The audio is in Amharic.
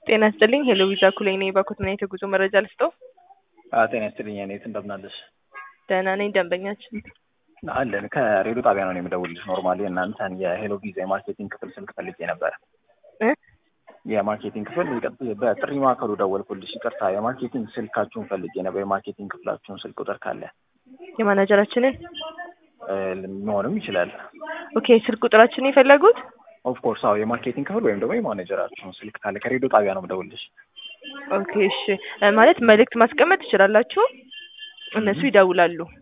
ጤና ይስጥልኝ ሄሎ ቪዛ ኩሌ ነኝ። ባኮት ምን አይነት የጉዞ መረጃ ልስጠው? ጤና ይስጥልኝ እኔት እንደምናለሽ? ደህና ነኝ። ደንበኛችን አለን ከሬዲዮ ጣቢያ ነው የምደውልልሽ። ኖርማሊ እናንተን የሄሎ ቪዛ የማርኬቲንግ ክፍል ስልክ ፈልጌ ነበረ። እ የማርኬቲንግ ክፍል በጥሪ ማዕከሉ ደወልኩልሽ። ይቅርታ የማርኬቲንግ ስልካችሁን ፈልጌ ነበር። የማርኬቲንግ ክፍላችሁን ስልክ ቁጥር ካለ የማናጀራችንን እ መሆንም ይችላል። ኦኬ ስልክ ቁጥራችንን የፈለጉት ኦፍ ኮርስ አዎ፣ የማርኬቲንግ ክፍል ወይም ደግሞ የማኔጀራችሁን ስልክ ካለ ከሬዲዮ ጣቢያ ነው የምደውልልሽ። ኦኬ እሺ እ ማለት መልእክት ማስቀመጥ ትችላላችሁ። እነሱ ይደውላሉ።